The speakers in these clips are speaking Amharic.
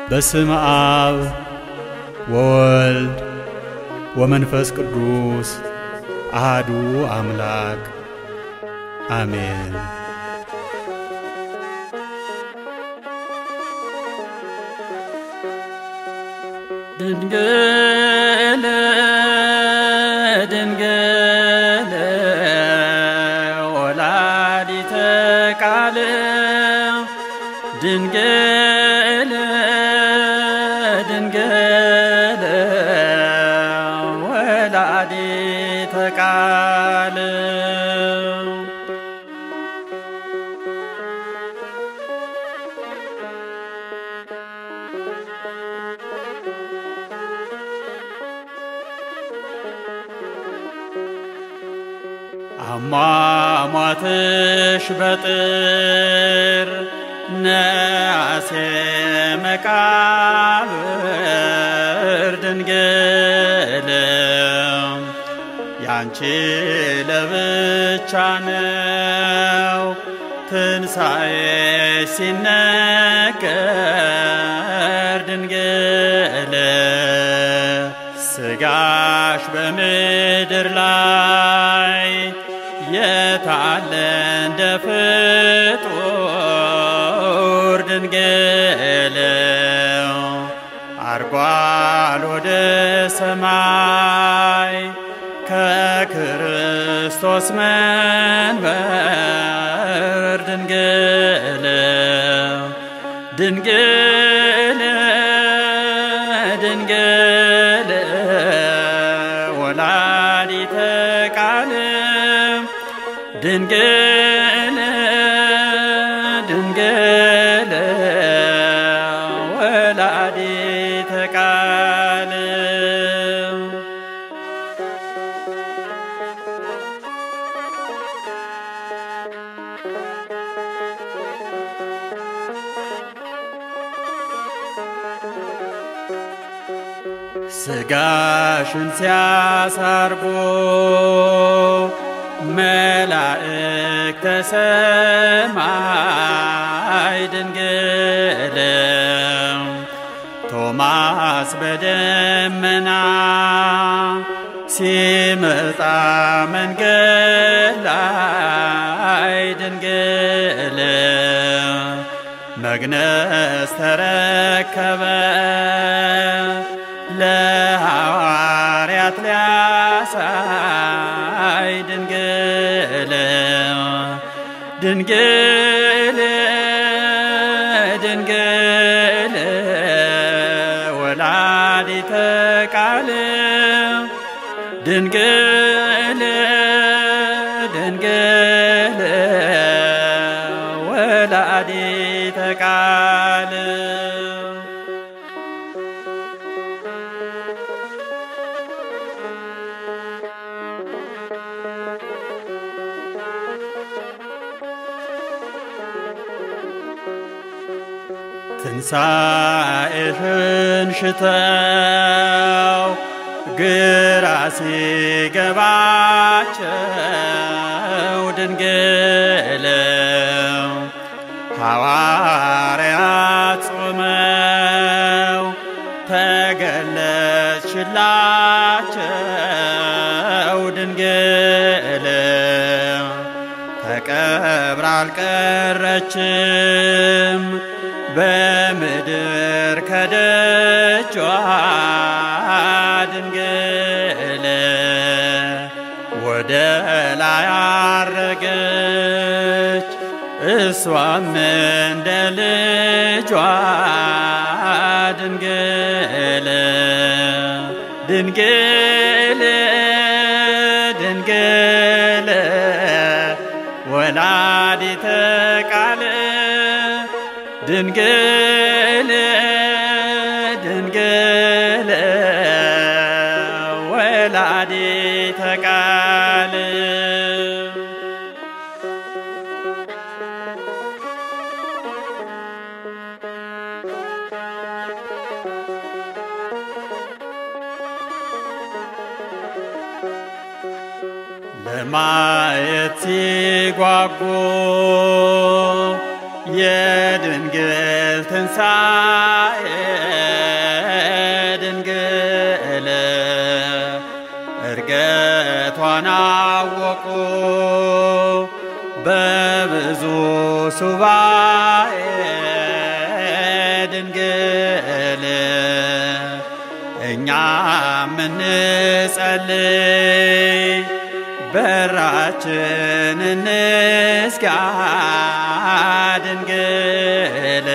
በስም አብ ወወልድ ወመንፈስ ቅዱስ አሃዱ አምላክ አሜን። ድንግል ድንግል ወላዲተ ቃል ድንግል ድንግል ወላዲተ ቃል አሟሟትሽ በጥር ነአሴ መቃብር ድንግል ያንቺ ለብቻ ነው ትንሣኤሽ ሲነገር ድንግል ስጋሽ በምድር ላይ የታለ እንደ ፍጡር ድንግል አርጓል ወደ ሰማይ ከክርስቶስ መንበር ድንግል ድንግል ድንግል ወላዲተ ቃል ድንግል ድንግል ወላዲተ ቃል ስጋሽን ሲያሳርጎ መላእክተ ሰማይ ድንግል ቶማስ በደመና ሲመጣ መንገድ ላይ ድንግል መግነዝ ተረከበ ለሐዋርያት ሊያሳይ ድንግል ድንግል ድንግል ወላዲተ ቃል ድንግል ድንግል ወላዲተ ቃል ትንሣኤሽን ሽተው ግራ ሲገባቸው ድንግል ሐዋርያት ጾመው ተገለጽሽላቸው ድንግል ተቀብራ አልቀረችም በምድር ከደጇ ድንግል ወደ ላይ አረገች እሷም እንደ ልጇ ድንግል ድንግል ድንግል ወላዲተ ቃል ድንግል ድንግል ወላዲተ ቃል ለማየት ሲጓጉ የድንግል ትንሣኤ ድንግል እርገቷን አወቁ በብዙ ሱባኤ ድንግል እኛ ምንጸልይ በራችን እንዝጋ ድንግል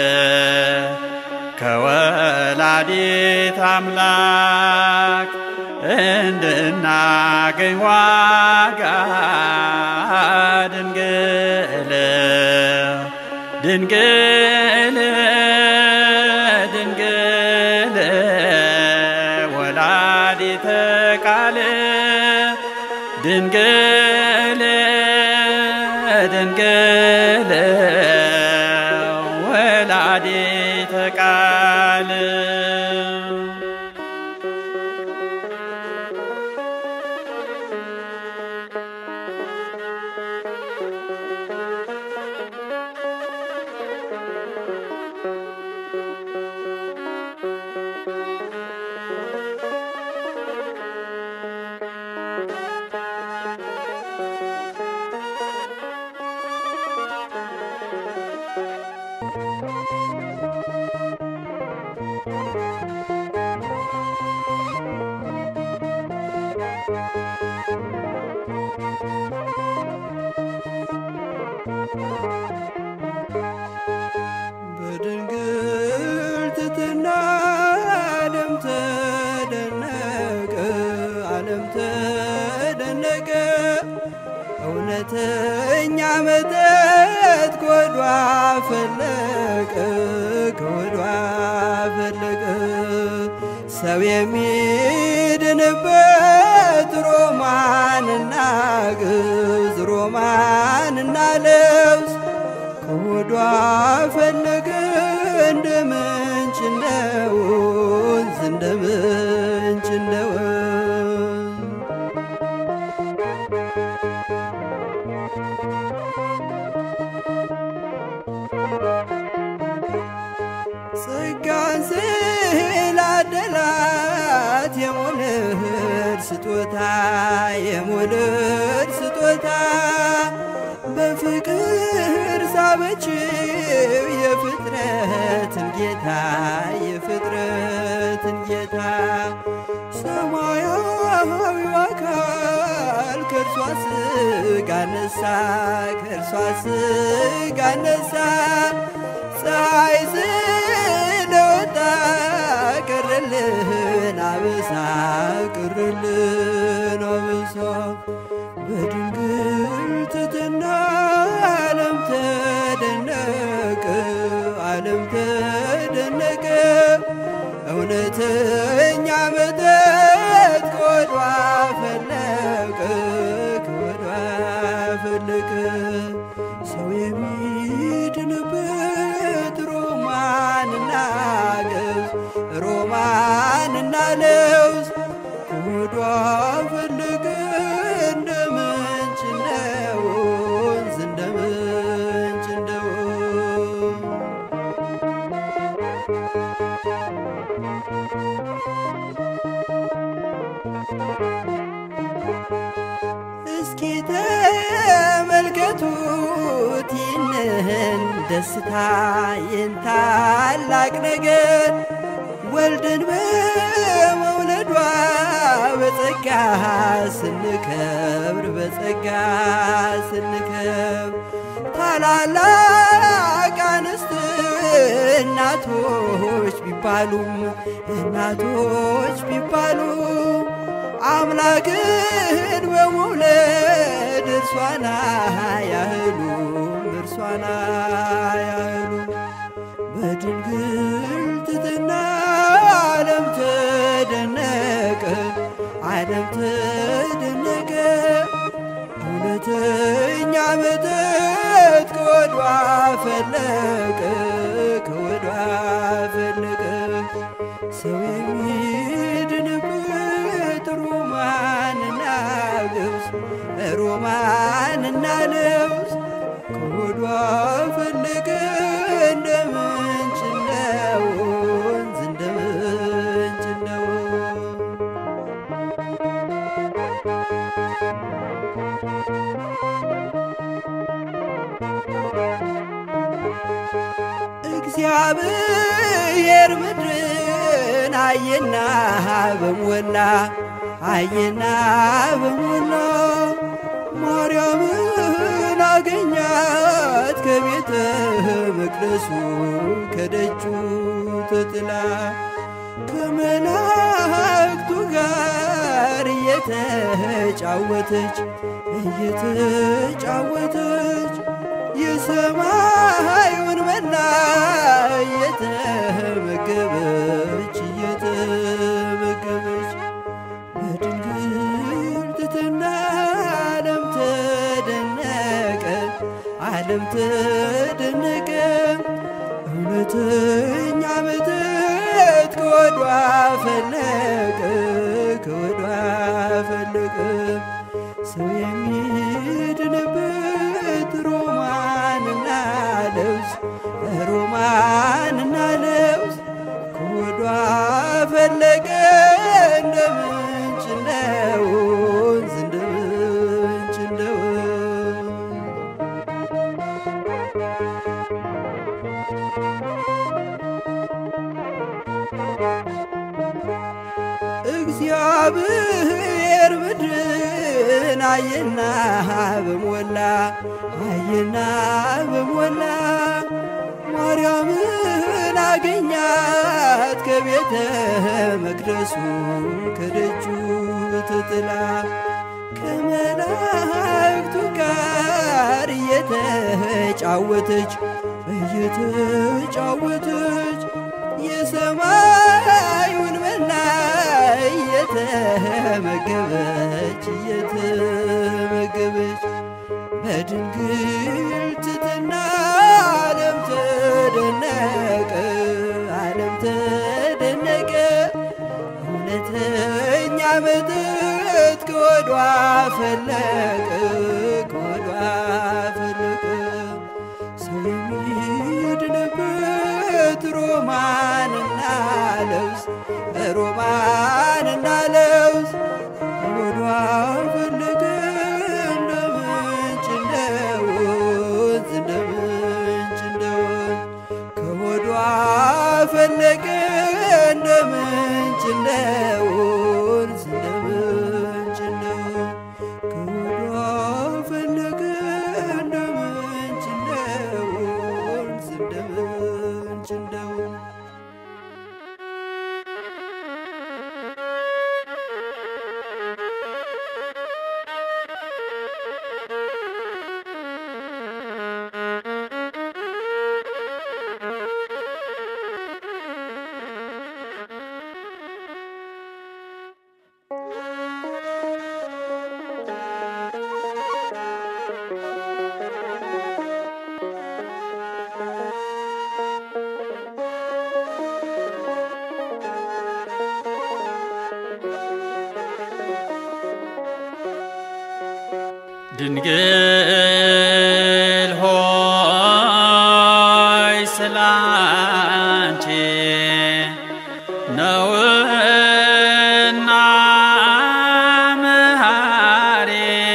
ከወላዲት አምላክ እንድናገኝ ዋጋ ድንግል ድንግል ድንግል ወላዲተ ቃል ድንግል ድንግል ወላዲተ ቃል በድንግል ትትና ዓለም ተደነቀ፣ ዓለም ተደነቀ። እውነተኛ መጠጥ ከወዷ ፈለቀ፣ ከወዷ ፈለቀ። ሰው የሚድንበት ሮማንና ግዝ ሮማንና ልብስ ከሆዷ ፈለገ እንደ ምንጭ እንደ ወንዝ እንደ ምንጭ እንደ ወንዝ ጸጋን ስላደላት የሞልድ ስጦታ የሞልድ ስጦታ በፍቅር ሳበችው የፍጥረትን ጌታ የፍጥረትን ጌታ ሰማያዊው አካል ከእርሷ ስጋ ነሳ ከእርሷ ስጋ ነሳ ፀሐይ ስለወጣ ቀረልን አበሳ ቀረልን አበሳ በድንግል ትትና ዓለም ተደነቀ ዓለም ተደነቀ እውነተኛ መጠጥ ከወዷ ፈለቀ ከወዷ ፈለቀ ሰው የሚድንበት ሮማንና ገብስ ሮማንና ለውዝ ከወዷ ፈለቀ እንደ ምንጭ እንደ ወንዝ እንደ ምንጭ እንደ ወንዝ እስኪ ተመልከቱት ይህንን ደስታ ይህን ታላቅ ነገር ወልድን በመውለዷ በጸጋ ስንከብር በጸጋ ስንከብር ታላላቅ አንስት እናቶች ቢባሉም እናቶች ቢባሉም አምላክን በመውለድ እርሷና ያህሉም እርሷና ያህሉ በድንግል ትትና ዓለም ተደነቀ ዓለም ተደነቀ እውነተኛ መጠጥ ከወዷ ፈለቀ ከወዷ ፈለቀ ሰው የሚድንበት ሮማንና ልብስ ሮማንና ልብስ ከወዷ ከወዷ ፈለቀ እንደ ምንጭ እንደ ወንዝ እንደ ምንጭ እንደ ወንዝ እግዚአብሔር ምድርን አየና በሞላ አየና በሞላ ማርያምን አገኛት ከቤተ መቅደሱ ከደጁ ተጥላ ከመላእክቱ ጋር እየተጫወተች እየተጫወተች የሰማዩን መና እየተመገበች እየተመገበች በድንግል ትሕትና ዓለም ተደነቀ ዓለም ተደነቀ እውነተኛ ምሕረት ከወዷ ፈለቀ ከወዷ ፈለቀ ሰው የሚድንበት ሮማንና ልብስ ሮማንና ልብስ ከወዷ ፈለቀ እንደ ምንጭ እንደ ወንዝ እንደ ምንጭ እንደ ወንዝ እግዚአብሔር ምድርን አየና በሞላ አየና በሞላ ማርያምን አገኛት ከቤተ መቅደሱ ከደጁ ተጥላ ከመላእክቱ ጋር እየተጫወተች እየተጫወተች የሰማዩን መና እየተመገበች እየተመገበች በድንግል ትሕትና ዓለም ተደነቀ ዓለም ተደነቀ እውነተኛ መጠጥ ከወዷ ፈለቀ ከወዷ ፈለቀ ሰው የሚድንበት ሮማንና ልብስ ሮማንና ልብስ ከወዷ ፈለቀ እንደ ምንጭ እንደ ወንዝ እንደ ምንጭ እንደ ወንዝ ከወዷ ፈለቀ እንደ ምንጭ እንደ ወንዝ እንደ ምንጭ እንደ ወንዝ ከወዷ ፈለቀ እንደ ምንጭ እንደ ወንዝ እንደ ምንጭ እንደ ወንዝ ድንግል ሆይ ስላንቺ ነውና መሐሬ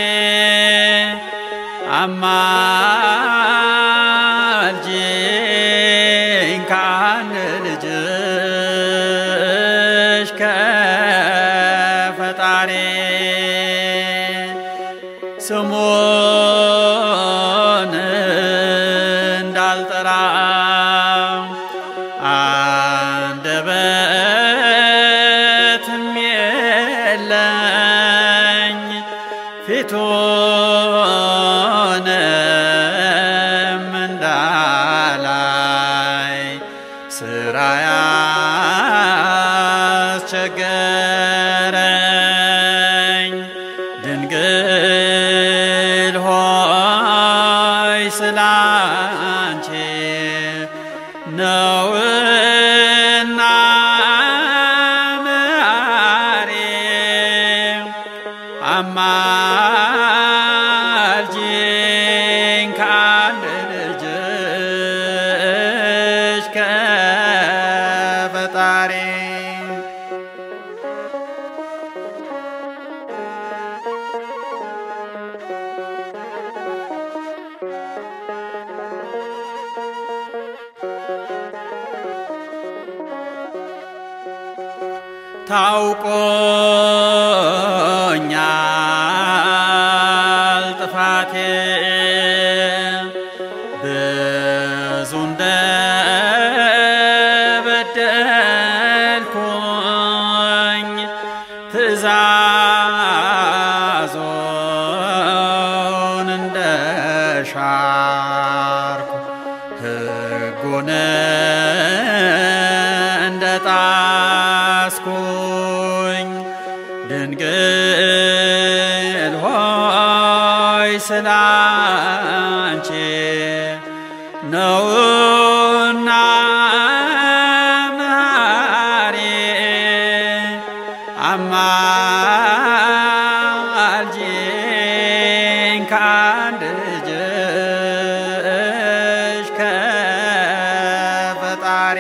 አማልጂኝ ካን ልጅሽ ከፈጣሪ ስሙን እንዳልጠራ አንደበትም የለኝ ፊቱንም እንዳላይ ስራ ያስቸገረኝ ድንግል ሆይ ስላንቺ ነውና መሐሬ አማልጂኝ ታውቆኛል ጥፋቴ ብዙ እንደበደልኩኝ ትእዛዞን እንደሻርኩ ሕጉን እንደጣስኩኝ ድንግል ሆይ ስላንቺ ነውና መሐሪ አማልጂኝ ከአንድ ልጅሽ ከፈጣሪ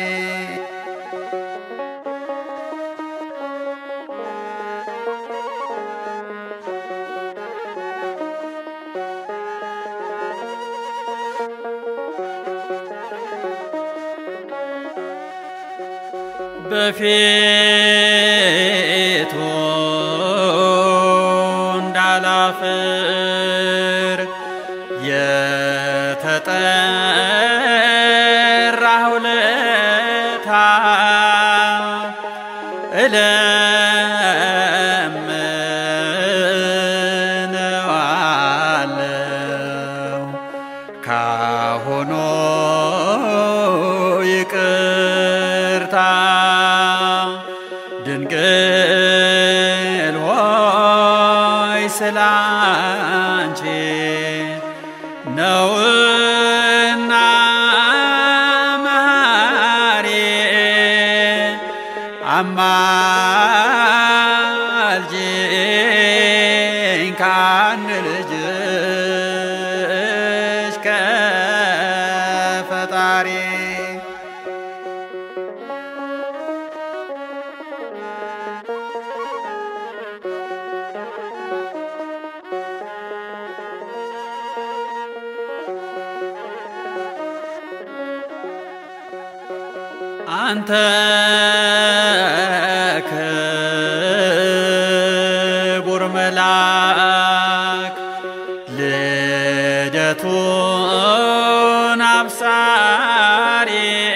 በፊቱ እንዳላፍር የተጠራሁ ለታ እለምነዋለሁ ካሁኑ ይቅርታ ድንግል ሆይ ስላንቺ ነውና መሐሪ አማልጂኝ ከአንድ ልጅሽ ከፈጣሪ አንተ ክቡር መልአክ ልደቱን አብሳሪ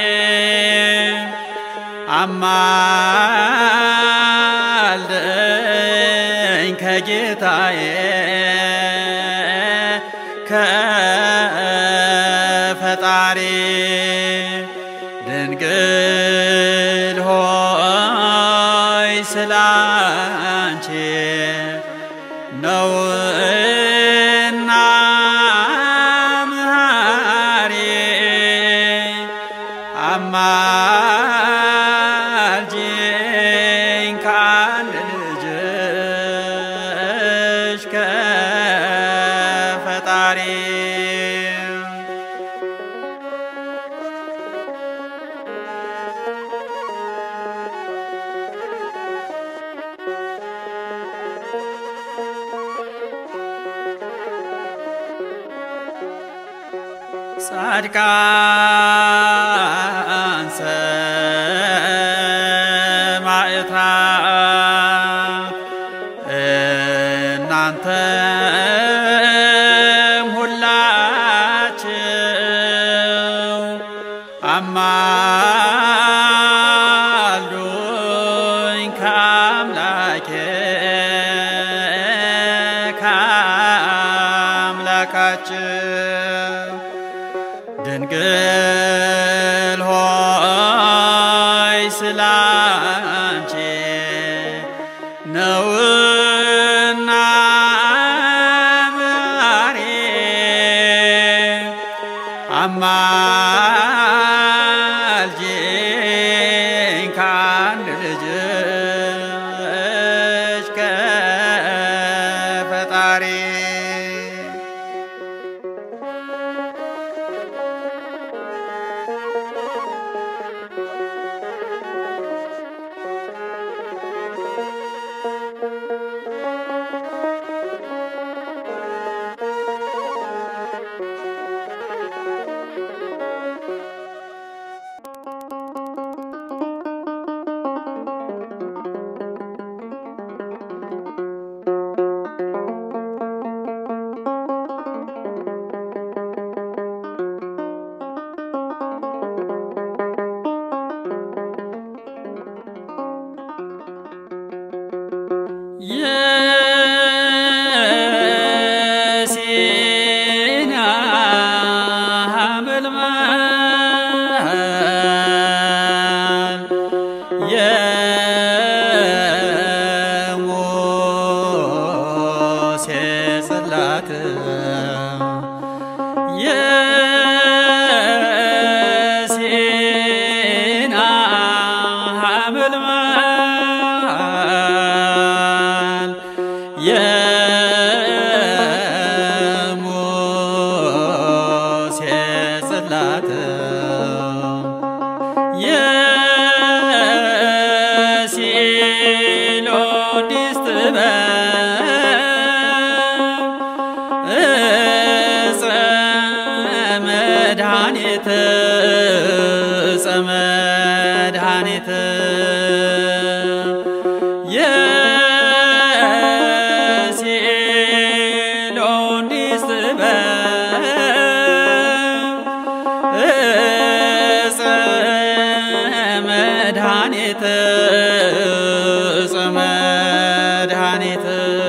አማልደኝ ከጌታዬ ከፈጣሪ ድንግል ሆይ ስላንቺ ነውና መሐሪ አማልጂኝ ከአንድ ልጅሽ ከፈጣሪ ጻድቃን ሰማዕታት እናንተም ሁላችሁ አማልዱኝ ከአምላኬ ከአምላካችሁ ድንግል ሆይ ስላንቺ ነውና መሐሪ አማልጂኝ ከአንድ ልጅሽ ከፈጣሪ የሲና ሐመልማል የሙሴ ጽላት የሲሎዲስ ጥበብ እፀ መድኃኒት እፀ መድኃኒት የሲሎዲስ ጥበብ እፀ መድኃኒት እፀ መድኃኒት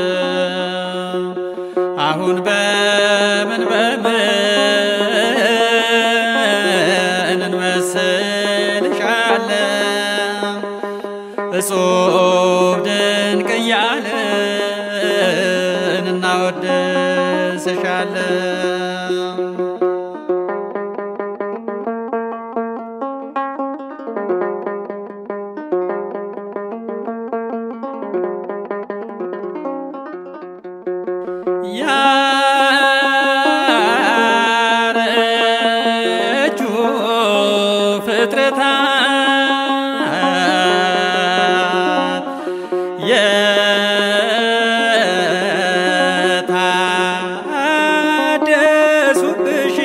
አሁን በምን በምን እንመስልሻለን እጹብ ድንቅ እያልን እናወድስሻለን ያረጁ ፍጥረታት የታደሱብሽ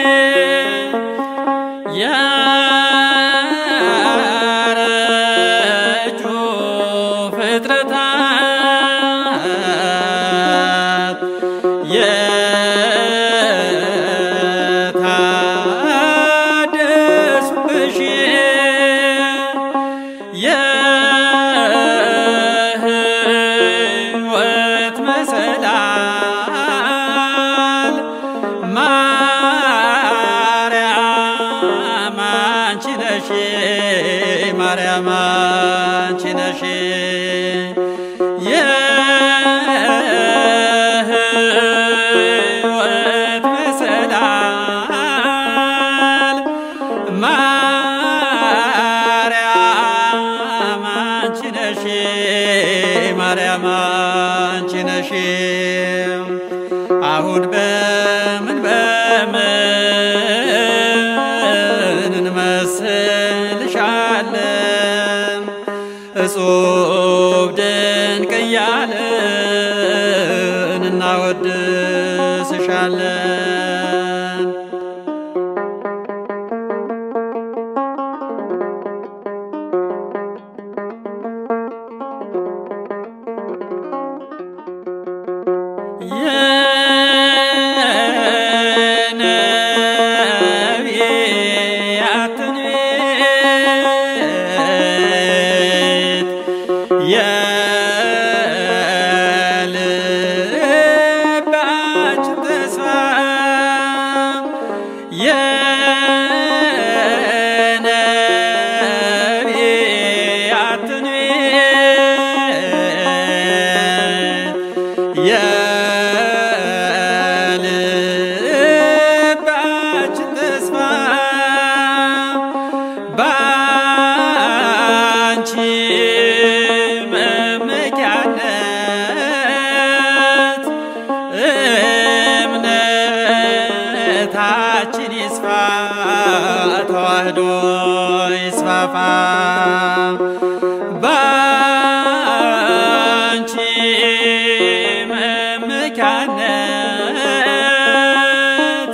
ያረጁ ፍጥረታት የታደሱብሽ የሕይወት መሰላል ማርያም አንቺ ነሽ ማርያም አንቺ ነሽ የሕይወት መሰላል ማርያም አንቺ ነሽ ማርያም አንቺ ነሽ አሁን በምን በምን እንመስልሻለን እጹብ ድንቅ እያልን እናወድስሻለን የነቢያትን ቤት የልባችን ተስፋ የነቢያትን ቤት የልባችን ተስፋ ባንቺ መመኪያነት እምነታችን ይስፋ ተዋህዶ ይስፋፋ ባንቺ መመኪያነት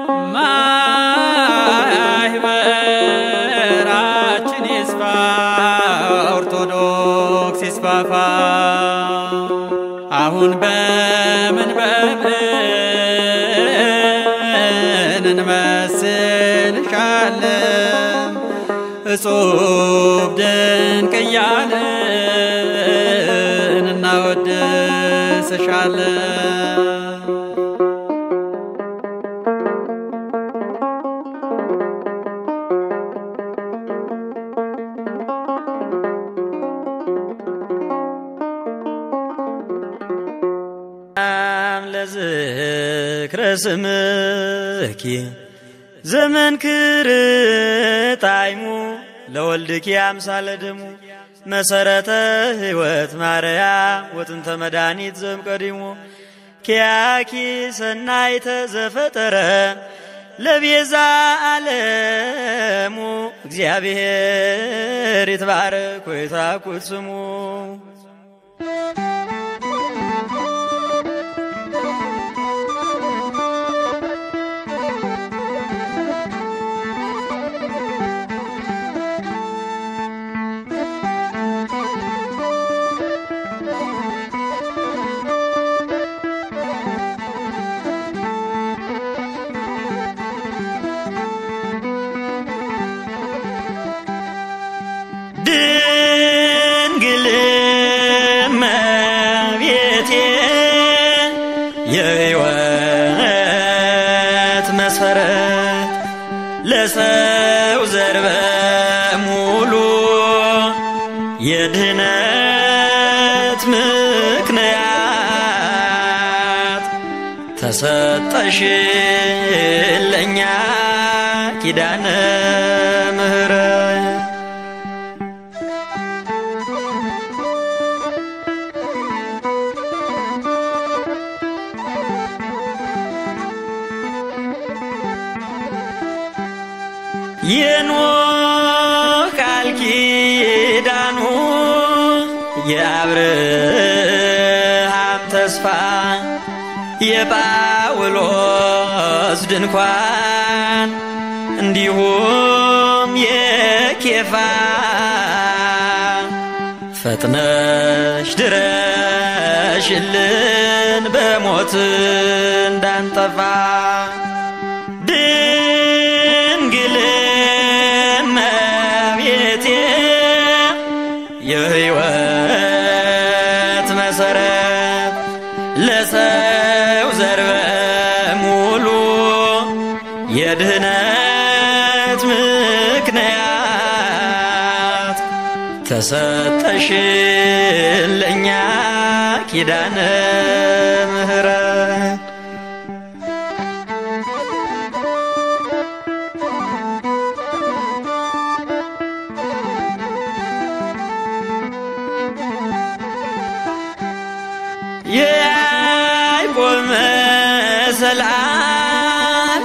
ማህበራችን ይስፋ ኦርቶዶክስ ይስፋፋ አሁን በምን በምን እንመስልሻለን እጹብ ድንቅ እያልን እናወድስሻለን ለዝህ ዝክረ ስምኪ ዘመን ክርጣይሙ ለወልድኪ አምሳለ ደሙ መሰረተ ሕይወት ማርያም ወጥንተ መድኃኒት ዘምቀዲሙ ኪያኪ ሰናይተ ዘፈጠረ ለቤዛ ዓለሙ እግዚአብሔር ይትባረክ ወይትራኩት ስሙ ድንግል እመቤቴ የሕይወት መሰረት ለሰው ዘር በሙሉ የድህነት ምክንያት ተሰጠሽ ለኛ ኪዳነ ምሕረት የኖህ ቃል ኪዳኑ የአብርሃም ተስፋ የጳውሎስ ድንኳን እንዲሁም የኬፋ ፈጥነሽ ድረሽልን በሞት እንዳንጠፋ ድንግል እመቤቴ የሕይወት መሰረት ለሰው ዘር በሙሉ የድህነት ምክንያት ተሰጠሽ ለኛ ኪዳነ ምሕረት የያዕቆብ መሰላል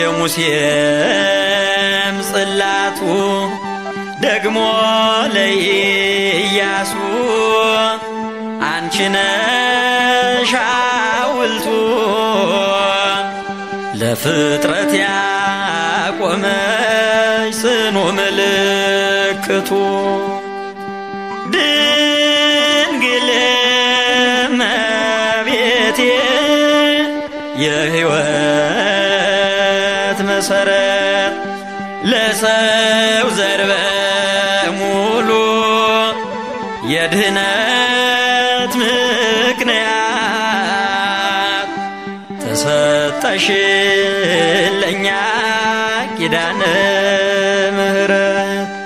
የሙሴም ጽላቱ ደግሞ ለኢያሱ አንቺ ነሽ ሐውልቱ ለፍጥረት ያቆመች ጽኑ ምልክቱ ድንግል እመቤቴ የሕይወት መሰረት ለሰው ዘር በሙሉ የድህነት ምክንያት ተሰጠሽ ለኛ ኪዳነ ምሕረት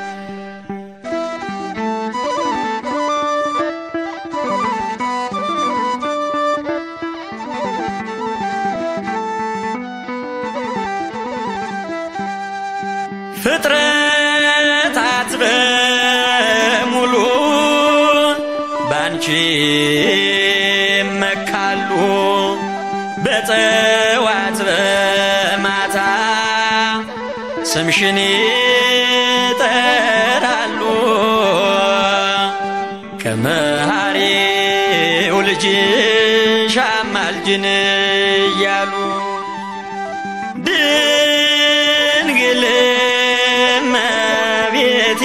ፍጥረታት በሙሉ ባንቺ መካሉ በጠዋት በማታ ስምሽን ይጠራሉ ከመሐሪው ልጅሽ አማልጅን እያሉ ድንግል እመቤቴ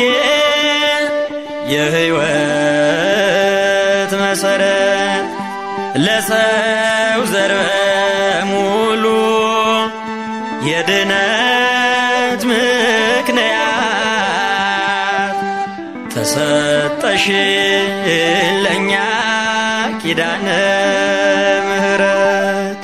የሕይወት መሰረት ለሰው ዘር በሙሉ የድነት ምክንያት ተሰጠሽ ለኛ ኪዳነ ምሕረት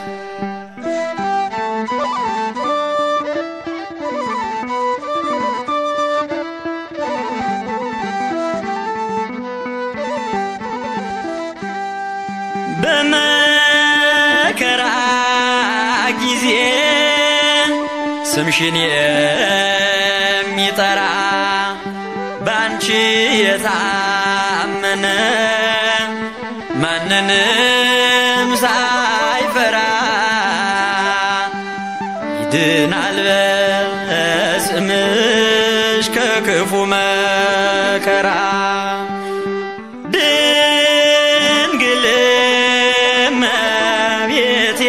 በመከራ ጊዜ ስምሽን የሚጠራ ባንቺ የታመነ ማንንም ሳይፈራ ይድናል በስምሽ ከክፉ መከራ ድንግል እመቤቴ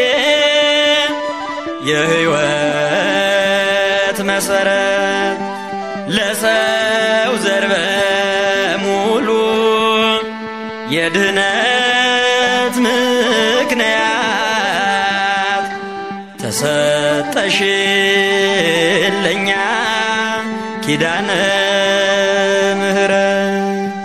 የሕይወት መሰረት ለሰው ዘር በሙሉ የድህነት ምክንያት ተሰጠሽለኛ ኪዳነ ምሕረት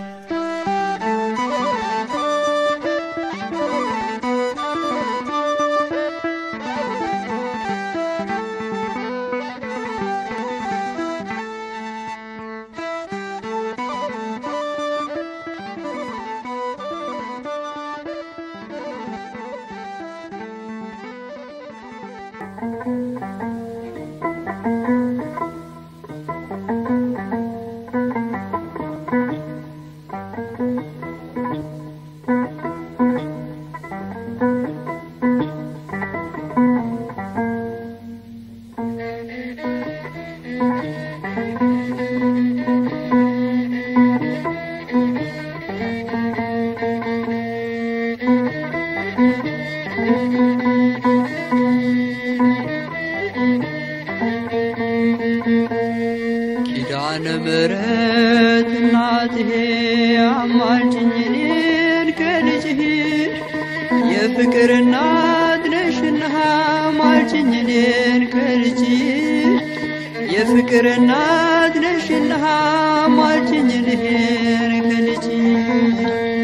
ኪዳነ ምሕረት እናትሄ አማልጅኝ እኔን ከልጅህ የፍቅር እናት ነሽና አማልጅኝ እኔን ከልጅህ የፍቅር እናት ነሽና አማልጅኝ እኔን ከልጅህ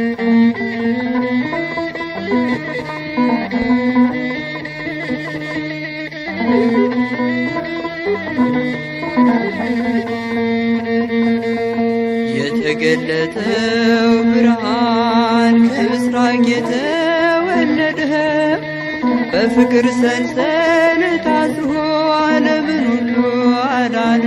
የተገለጠው ብርሃን ከምስራቅ የተወለደ በፍቅር ሰንሰለት አስሮ ዓለምን ሁሉ አዳነ።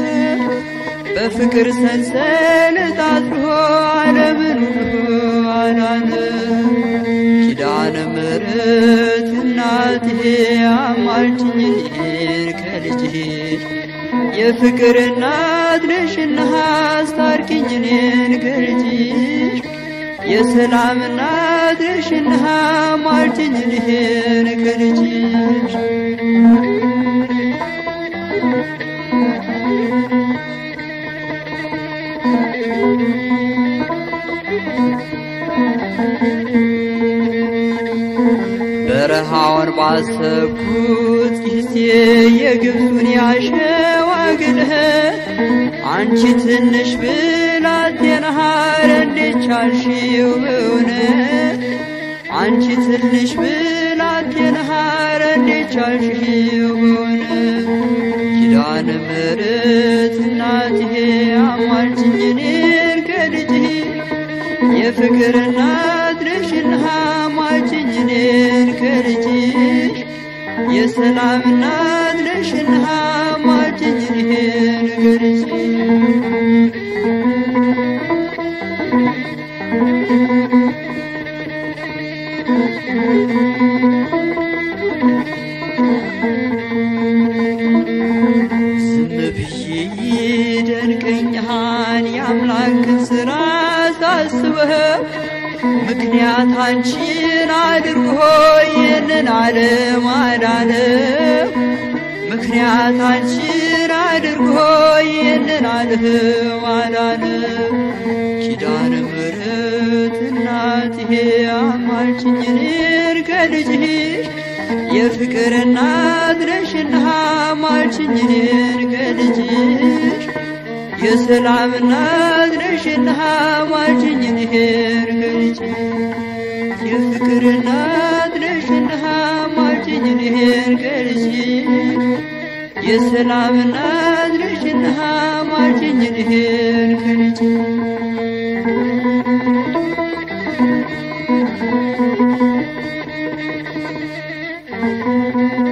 በፍቅር ሰንሰለት አስሮ ዓለምን ሁሉ አዳነ። ኪዳነ ምሕረት እናትሄ አማልጅኝ እኔን ከልጅሽ የፍቅር እናት ነሽና አስታርቂኝ እኔን ከልጅሽ የሰላም እናት ነሽና አማልጅኝ እኔን ከልጅሽ በረሃውን ባሰብኩት ጊዜ የግብፁን ያሸዋ ግልህት አንቺ ትንሽ ብላቴና ሐር እንዴት ቻልሽው በእውነት አንቺ ትንሽ ብላቴና ሐር እንዴት ቻልሽው በእውነት ኪዳነ ምሕረት እናትሄ አማልጅኝ እኔን ከልጅህ የፍቅር እናት ነሽና አማልጅኝ እኔን ከልጅሽ የሰላም እናት ነሽና አማልጅኝ እኔን ከልጅሽ ዝም ብዬ ይደንቀኛል የአምላክን ሥራ ሳስበህ ምክንያት አንቺን አድርጎ ይህንን ዓለም አዳነ ምክንያት አንቺን አድርጎ ይህንን ዓለም አዳነ ኪዳነ ምሕረት እናትሄ አማልጅኝ እኔን ከልጅሽ የፍቅር እናት ነሽና አማልጅኝ እኔን ከልጅሽ የሰላም እናት ነሽና አማልጅኝ እኔን ከልጅሽ የፍቅር እናት ነሽና አማልጅኝ እኔን ከልጅሽ የሰላም እናት ነሽና አማልጅኝ እኔን ከልጅሽ Thank you.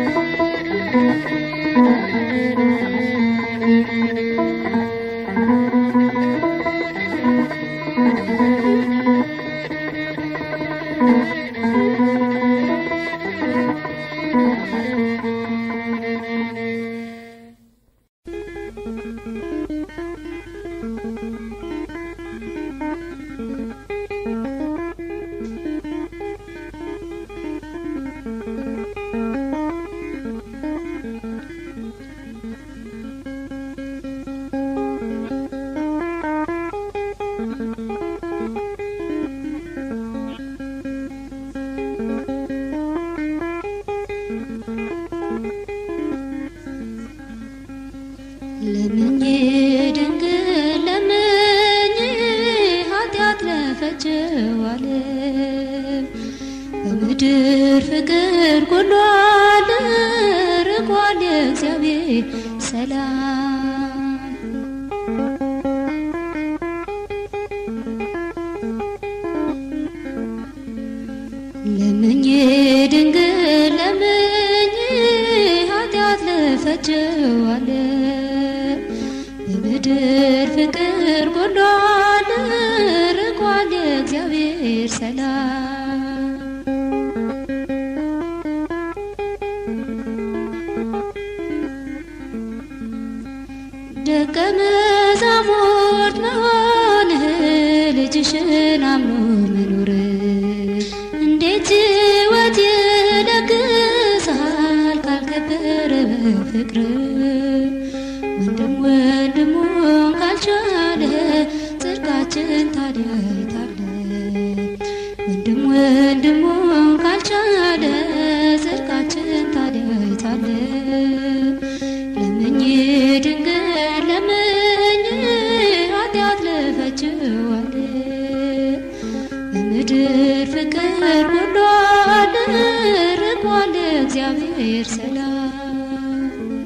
ለምኜ ድንግል ለምኜ ኃጢአት ለፈጀው ዓለም በምድር ፍቅር ጎሏል ርቋል የእግዚአብሔር ሰላም ለምኜ ድንግል ለምኜ ኃጢአት ለፈጀው ዓለም በምድር ፍቅር ጎሏል ርቋል የእግዚአብሔር ሰላም ደቀ መዛሙርት መሆንህ ልጅሽን አምኖ መኖር እንዴት ሕይወት ይለግሳል ካልከበረ በፍቅር ወንድም ወንድሙን ካልቻለ ጽድቃችን ታዲያ የታለ? ወንድም ወንድሙን ካልቻለ ጽድቃችን ታዲያ የታለ? ለምኜ ድንግል ለምኜ ኃጢአት ለፈጅዋል በምድር ፍቅር ጎሏል ርቋል እግዚአብሔር ሰላም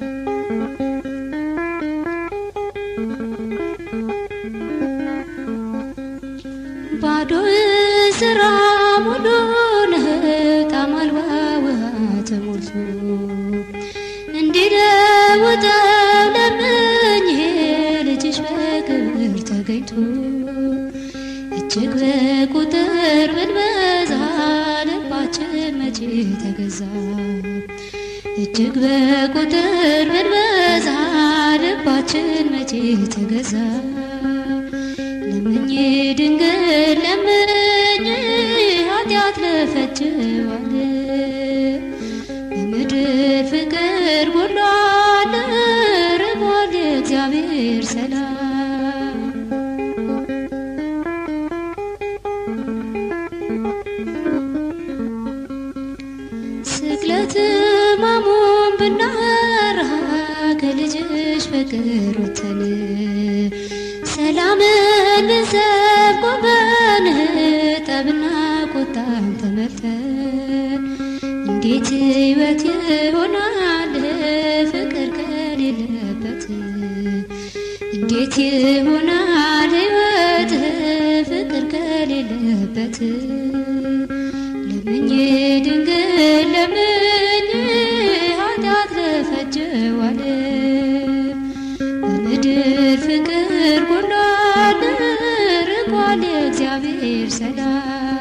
ባዶ ስራ ሙሉ ነህ ጣዕም አልባ ውሃ ተሞልቶ እንዲለውጠው ለምኜ ልጅሽ በክብር ተገኝቶ እጅግ በቁጥር ብንበዛ ልባችን መቼ ተገዛ እጅግ በቁጥር ብንበዛ ልባችን መቼ ተገዛ ለምኜ ድንግል ለምኜ ኃጢአት ለፈጅዋል በምድር ፍቅር ጎሏል ርቧል እግዚአብሔር ሰላም ስቅለት ማሙን ብናወራ ከልጅሽ ፍቅር ወተን ሰላምን ልንሰብክ ቆመን ጠብና ቁጣን ተመልተን እንዴት ሕይወት ይሆናል ፍቅር ከሌለበት እንዴት ይሆናል ሕይወት ፍቅር ከሌለበት ለምኜ ድንግል ለምኜ ኃጢአት ለፈጀዋል በምድር ፍቅር ጎሏል ርቋል የእግዚአብሔር ሰላም